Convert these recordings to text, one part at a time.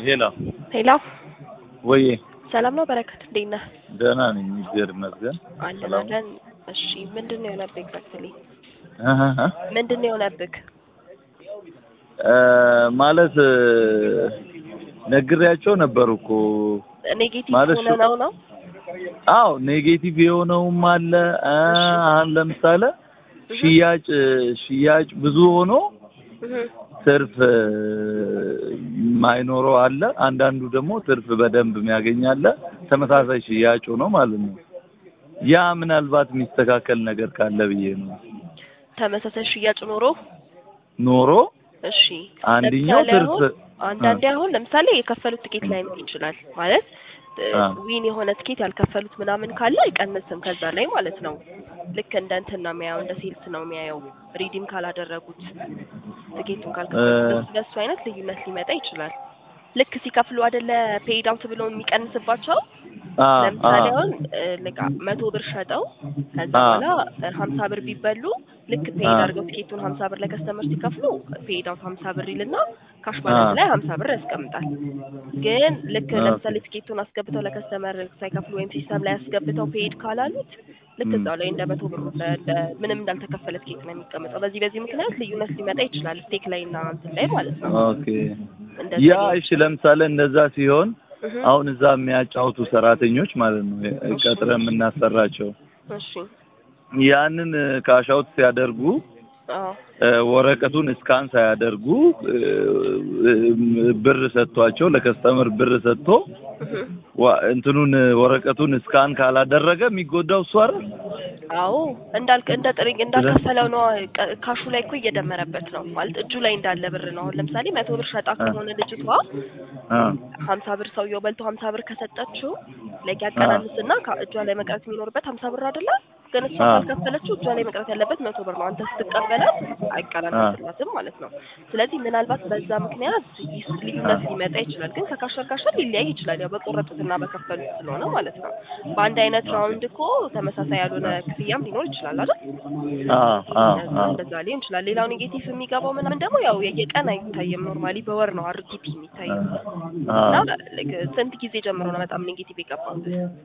ሄሎ ሄሎ ወይ ሰላም ነው በረከት፣ እንዴት ነህ? ደህና ነኝ፣ እግዚአብሔር ይመስገን። አለን ሰላም አለን። እሺ ምንድን ነው የሆነብህ? ኤግዛክትሊ እህ እህ እህ። ምንድን ነው የሆነብህ? እ ማለት ነግሬያቸው ነበር እኮ ኔጌቲቭ ማለት ሆነ ነው ነው? አዎ ኔጌቲቭ የሆነውም አለ እ አሁን ለምሳሌ ሽያጭ ሽያጭ ብዙ ሆኖ እህ ትርፍ የማይኖረው አለ። አንዳንዱ ደግሞ ትርፍ በደንብ የሚያገኝ አለ። ተመሳሳይ ሽያጭ ሆኖ ማለት ነው። ያ ምናልባት የሚስተካከል ነገር ካለ ብዬ ነው ተመሳሳይ ሽያጭ ኖሮ ኖሮ እሺ አንደኛው ለምሳሌ ትርፍ አሁን አንዳንዴ አሁን ለምሳሌ የከፈሉት ትኬት ላይ ይችላል ማለት እ አ። ዊን የሆነ ትኬት ያልከፈሉት ምናምን ካለ አይቀንስም ከዛ ላይ ማለት ነው። ልክ እንደ እንትን ነው የሚያየው እንደ ሴልስ ነው የሚያየው ሪዲም ካላደረጉት ትኬቱን ካልከፈሉት እ። በሱ አይነት ልዩነት ሊመጣ ይችላል። ልክ ሲከፍሉ አይደለ ፔይድ አውት ብለው የሚቀንስባቸው አ ለምሳሌ አ አሁን እ ልክ መቶ ብር ሸጠው ከዛ አ። በኋላ ሀምሳ ብር ቢበሉ ልክ ፔይድ አ። አድርገው ቲኬቱን ሀምሳ ብር ለከስተመር ሲከፍሉ ፔይድ አውት ሀምሳ ብር ይልና ካሽ ባላንስ አ። ላይ ሀምሳ ብር ያስቀምጣል። ግን ልክ ኦኬ። ለምሳሌ ቲኬቱን አስገብተው ለከስተመር ሳይከፍሉ ወይም ሲስተም ላይ አስገብተው ፔይድ ካላሉት ልክ ም። እዛው ላይ እንደ መቶ ብሩ እንደ እንደ ምንም እንዳልተከፈለ ቲኬት ነው የሚቀመጠው። በዚህ በዚህ ምክንያት ልዩነት ሊመጣ ይችላል ስቴክ ላይ እና እንትን ላይ ማለት ነው። ኦኬ እንደዚህ ያ እሺ፣ ለምሳሌ እንደዛ ሲሆን እህ አሁን እዛ የሚያጫውቱ ሰራተኞች ማለት ነው ቀጥረን የምናሰራቸው እሺ ያንን ካሻውት ሲያደርጉ አዎ እ ወረቀቱን እስካን ሳያደርጉ እ ብር ሰጥቷቸው ለከስተመር ብር ሰጥቶ እህ ዋ- እንትኑን ወረቀቱን እስካን ካላደረገ የሚጎዳው እሱ አይደል? አዎ እንዳልክ እንደ ጥሪ እንዳልከፈለው ነው። ቀ- ካሹ ላይ እኮ እየደመረበት ነው ማለት እጁ ላይ እንዳለ ብር ነው። አሁን ለምሳሌ መቶ ብር ሸጣ ከሆነ ልጅቷ አ ሀምሳ ብር ሰውየው በልቶ ሀምሳ ብር ከሰጠችው ላይ ያቀናንስና ከ- እጇ ላይ መቅረት የሚኖርበት ሀምሳ ብር አይደለ? ግን እሷ አ። ካልከፈለችው እጇ ላይ መቅረት ያለበት መቶ ብር ነው። አንተ ስትቀበላት አይቀናነስላትም ማለት ነው። ስለዚህ ምናልባት በዛ ምክንያት ይስ- ልዩነት ሊመጣ ይችላል። ግን ከካሸር ካሸር ሊለያይ ይችላል። ያው በቆረጡትና በከፈሉት ስለሆነ ማለት ነው። በአንድ አይነት ራውንድ እኮ ተመሳሳይ ያልሆነ ክፍያም ሊኖር ይችላል አይደል? አ አ እንደዛ አ እንደዛ ሊሆን ይችላል። ሌላው ኔጌቲቭ የሚገባው ምናምን ደግሞ ያው የየቀን አይታየም። ኖርማሊ በወር ነው አርቲፒ የሚታየው እና አ like ስንት ጊዜ ጀምሮ ነው በጣም ኔጌቲቭ የገባው?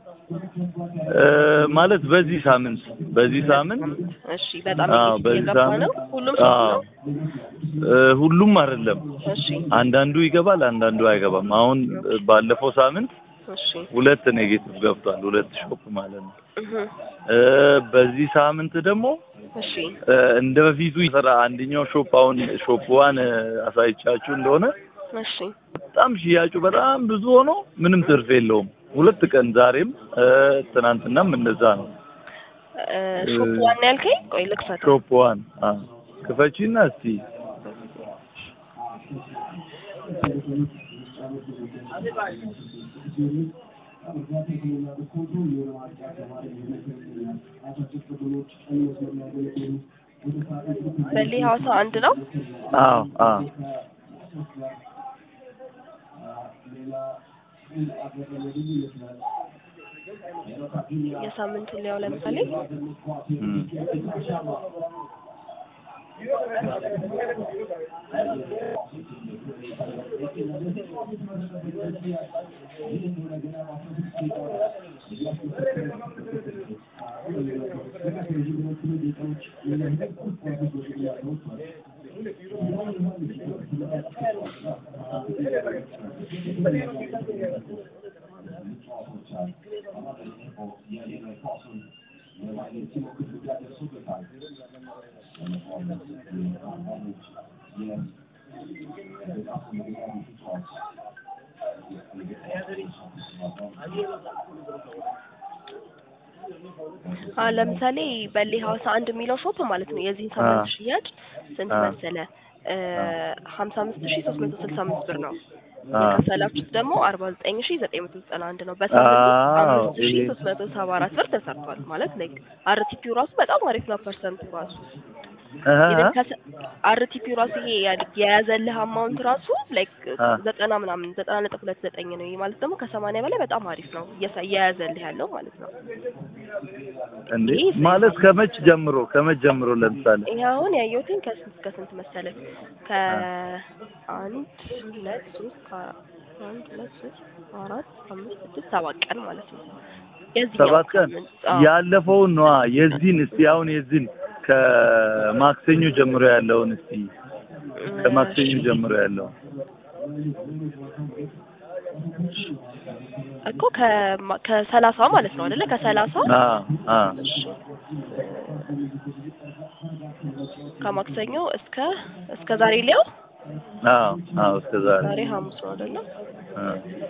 እ ማለት በዚህ ሳምንት በዚህ ሳምንት እሺ በጣም አዎ ኔጌቲቭ በዚህ የገባ ነው። ሳምንት ሁሉም ሰው አዎ ነው። እ ሁሉም አይደለም። እሺ አንዳንዱ ይገባል፣ አንዳንዱ አይገባም። አሁን ባለፈው ሳምንት እሺ ሁለት ኔጌቲቭ ገብቷል፣ ሁለት ሾፕ ማለት ነው። እህ እ በዚህ ሳምንት ደግሞ እሺ እ እንደ በፊቱ ይሰራ አንደኛው ሾፕ አሁን ሾፕ ዋን አሳይቻችሁ እንደሆነ እሺ በጣም ሽያጩ በጣም ብዙ ሆኖ ምንም ትርፍ የለውም። ሁለት ቀን ዛሬም እ ትናንትናም እንደዛ ነው። እ ሾፕ ዋና ያልከኝ ቆይ ልክፈተው። ሾፕ ዋን አ ክፈቺና እስቲ በሊ ሀዋሳ አንድ ነው። አዎ አዎ የሳምንቱን ሊያው ለምሳሌ እም። አ ለምሳሌ በሊ ሀዋሳ አንድ የሚለው ሾፕ ማለት ነው የዚህን አ ሳምንት ሽያጭ ስንት አ መሰለ? ሀምሳ አምስት ሺ ሶስት መቶ ስልሳ አምስት ብር ነው። አ የከፈላችሁት ደግሞ አርባ ዘጠኝ ሺ ዘጠኝ መቶ ዘጠና አንድ ነው። በሳምንት ውስጥ አዎ አምስት ሺ ይሄ ሶስት መቶ ሰባ አራት ብር ተሰርቷል ማለት ላይክ አርቲፒው ራሱ በጣም አሪፍ ነው። ፐርሰንቱ ራሱ እህ ኢቨን አርቲፒው ራሱ ይሄ ያ- የያዘልህ አማውንት ራሱ ላይክ አ ዘጠና ምናምን ዘጠና ነጥብ ሁለት ዘጠኝ ነው። ይሄ ማለት ደግሞ ከሰማንያ በላይ በጣም አሪፍ ነው እየሳ- እየያዘልህ ያለው ማለት ነው። እንዴ ይሄ ማለት ከመች ጀምሮ ከመች ጀምሮ ለምሳሌ ይሄ አሁን ያየሁትኝ ከስንት ከስንት መሰለህ? ከአንድ ሁለት ሶስት ከ- አንድ ሁለት ሶስት አራት አምስት ስድስት ሰባት ቀን ማለት ነው። የዚህኛው ሰባት ቀን ሳምንት አዎ። ያለፈውን ነዋ። የዚህን እስቲ አሁን የዚህን ከማክሰኞ ጀምሮ ያለውን እስቲ ከማክሰኞ እሺ። ጀምሮ ያለውን እኮ ከማ- ከሰላሳ ማለት ነው አይደለ? ከሰላሳ አ አ እሺ ከማክሰኞ እስከ እስከ ዛሬ ሊያው አዎ አዎ እስከ ዛሬ ዛሬ ሐሙስ ነው አይደለ? አ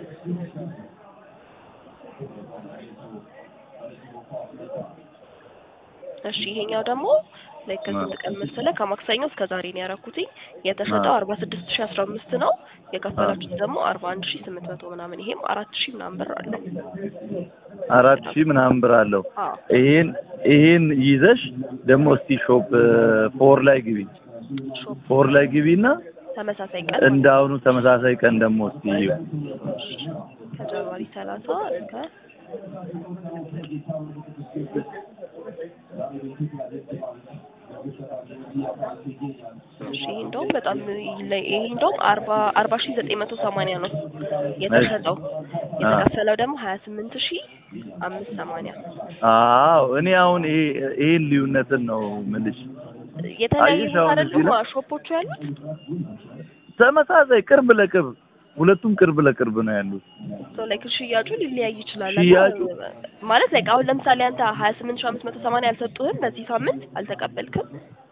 እሺ ይሄኛው ደግሞ ላይ ከስንት ቀን መሰለህ? ከማክሰኞ እስከ ዛሬ ነው ያደረኩትኝ። የተሸጠው አዎ። አርባ ስድስት ሺህ አስራ አምስት ነው። የከፈላችሁት ደግሞ አርባ አንድ ሺህ ስምንት መቶ ምናምን ይሄም አራት ሺህ ምናምን ብር አለው። አራት ሺህ ምናምን ብር አለው። አዎ ይሄን ይሄን ይዘሽ ደግሞ እስቲ ሾፕ ፎር ላይ ግቢ ሾፕ ፎር ላይ ግቢና ተመሳሳይ ቀን እንደ አሁኑ ተመሳሳይ ቀን ደግሞ እስቲ እዩ። ከጃንዋሪ ሰላሳ እስከ እሺ ይሄ እንደውም በጣም ይለ- ይሄ እንደውም አርባ አርባ ሺህ ዘጠኝ መቶ ሰማንያ ነው የተሸጠው። የተከፈለው ደግሞ ሀያ ስምንት ሺህ አምስት ሰማንያ አዎ እኔ አሁን ይሄ ይሄን ልዩነትን ነው የምልሽ። የተለያዩ አየሽ ቦታ አሁን አይደሉም እዚህ ላይ- ሾፖቹ ያሉት። ተመሳሳይ ቅርብ ለቅርብ ሁለቱም ቅርብ ለቅርብ ነው ያሉት። ሶ ላይክ ሽያጩ ሊለያይ ይችላል። ሽያጩ- እና ማለት ላይክ አሁን ለምሳሌ አንተ ሀያ ስምንት ሺህ አምስት መቶ ሰማንያ አልሰጡህም በዚህ ሳምንት አልተቀበልክም።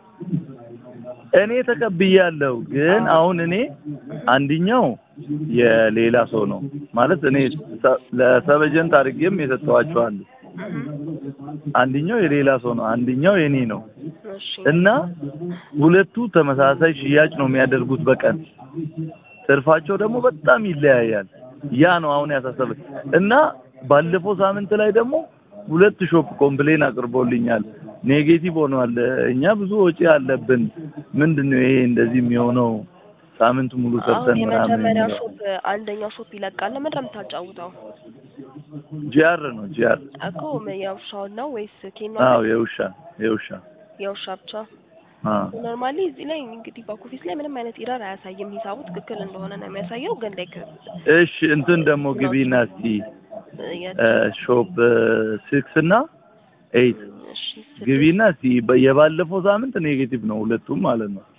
እኔ ተቀብያለሁ፣ ግን አሁን እኔ አንድኛው የሌላ ሰው ነው ማለት እኔ ሰ- ለሰበጀንት አድርጌም የሰጠኋቸው አሉ። አንድኛው የሌላ ሰው ነው፣ አንድኛው የኔ ነው እሺ እና ሁለቱ ተመሳሳይ ሽያጭ ነው የሚያደርጉት በቀን ትርፋቸው ደግሞ በጣም ይለያያል። ያ ነው አሁን ያሳሰበኝ እና ባለፈው ሳምንት ላይ ደግሞ ሁለት ሾፕ ኮምፕሌን አቅርቦልኛል። ኔጌቲቭ ሆኗል። እኛ ብዙ ወጪ አለብን። ምንድን ነው ይሄ እንደዚህ የሚሆነው? ሳምንት ሙሉ አሁን ሰርተን ምናምን የመጀመሪያ የሚለው ሾፕ አንደኛው ሾፕ ይለቃል። ለምንድን ነው የምታጫውተው? ጂአር ነው ጂአር። እኮ የውሻውን ነው ወይስ ኬኖ? አዎ የውሻ የውሻ የውሻ ብቻ። አዎ ኖርማሊ እዚህ ላይ እንግዲህ ባክ ኦፊስ ላይ ምንም አይነት ኢረር አያሳይም። ሂሳቡ ትክክል እንደሆነ ነው የሚያሳየው። ግን ላይክ እሺ እንትን ደግሞ ግቢና እስቲ ሾፕ ሲክስ እና ኤይት ግቢና እስቲ በ- የባለፈው ሳምንት ኔጌቲቭ ነው ሁለቱም ማለት ነው።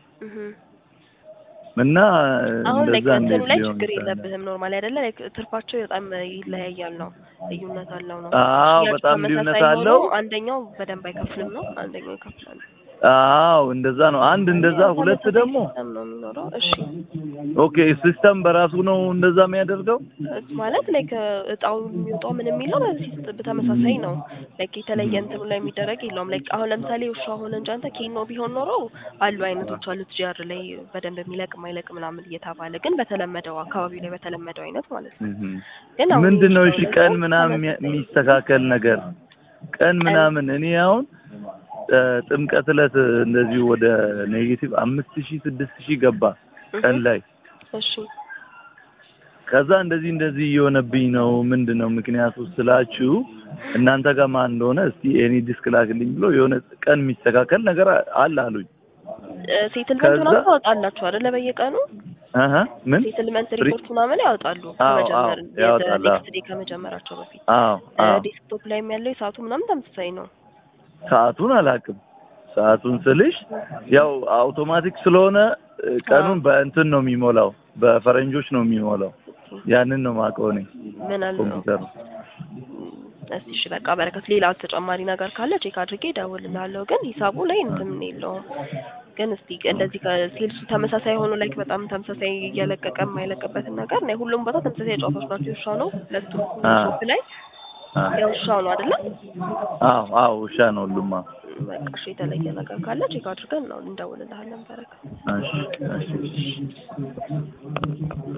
እና አሁን ላይ እንደዛ እንትኑ እንዴት ላይ ሊሆን ችግር ይችላል? የለብህም። ኖርማሊ አይደለ? ላይክ ትርፋቸው በጣም ይለያያል ነው ልዩነት አለው ነው። አዎ ሽያጭ በጣም ተመሳሳይ ልዩነት ሆኖ አለው። አንደኛው በደንብ አይከፍልም ነው፣ አንደኛው ይከፍላል። አዎ እንደዛ ነው። አንድ እንደዛ ሁለት ተመሳሳይ ደግሞ ሲስተም ነው የሚኖረው። እሺ ኦኬ ሲስተም በራሱ ነው እንደዛ የሚያደርገው። ማለት ላይክ እጣው የሚወጣው ምን የሚለው በሲስት- በተመሳሳይ ነው። ላይክ የተለየ እንትኑ ላይ የሚደረግ የለውም። ላይክ አሁን ለምሳሌ ውሻ ሆነ እንጂ አንተ ኬኖ ቢሆን ኖሮ አሉ አይነቶች አሉት ጂአር ላይ በደንብ የሚለቅ ማይለቅ ምናምን እየተባለ ግን በተለመደው አካባቢው ላይ በተለመደው አይነት ማለት ነው። እህ ግን አሁን ምንድን ነው እሺ ውሻው ቀን ደግሞ ምናምን የሚያ- የሚስተካከል ነገር ቀን ምናምን እኔ አሁን እ፣ ጥምቀት ዕለት እንደዚሁ ወደ ኔጌቲቭ አምስት ሺህ ስድስት ሺህ ገባ ቀን እህ፣ ላይ እሺ ከዛ እንደዚህ እንደዚህ እየሆነብኝ ነው ምንድን ነው ምክንያቱ ስላችሁ እናንተ ጋር ማን እንደሆነ እስቲ ኤኒ ዲስክ ላክልኝ ብሎ የሆነ ቀን የሚስተካከል ነገር አ- አለ አሉኝ ሴትልመንት ከዛ- ምናምን ታወጣላችሁ አይደለ? በየቀኑ አሀ ምን ሴትልመንት ፍሪ- ሪፖርት ምናምን ያወጣሉ አዎ፣ ከመጀመር አዎ፣ ያወጣሉ። ኔክስት ዴይ ከመጀመራቸው በፊት አዎ አዎ ዴስክቶፕ ላይም ያለው የሰዓቱ ምናምን ተመሳሳይ ነው። ሰዓቱን አላውቅም ሰዓቱን ስልሽ ያው አውቶማቲክ ስለሆነ እ፣ ቀኑን በእንትን ነው የሚሞላው በፈረንጆች ነው የሚሞላው ያንን ነው የማውቀው እኔ ምን አለ ኮምፒውተሩ እስቲ እሺ በቃ በረከት፣ ሌላ ተጨማሪ ነገር ካለ ቼክ አድርጌ እደውልልሃለሁ። ግን ሂሳቡ ላይ እንትን የለውም። ግን እስቲ እንደዚህ ከሴልሱ ተመሳሳይ ሆኖ ላይክ በጣም ተመሳሳይ እየለቀቀ የማይለቅበትን ነገር ነው። ሁሉም ቦታ ተመሳሳይ ጨዋታዎች ናቸው። የውሻው ነው ሁለቱም አ። ሾፕ ላይ አ፣ የውሻው ነው አይደለ? አዎ አዎ ውሻ ነው ሁሉማ በቃ እሺ የተለየ ነገር ካለ ቼክ አድርገን ነው እንደውልልሃለን በረከት። እሺ እሺ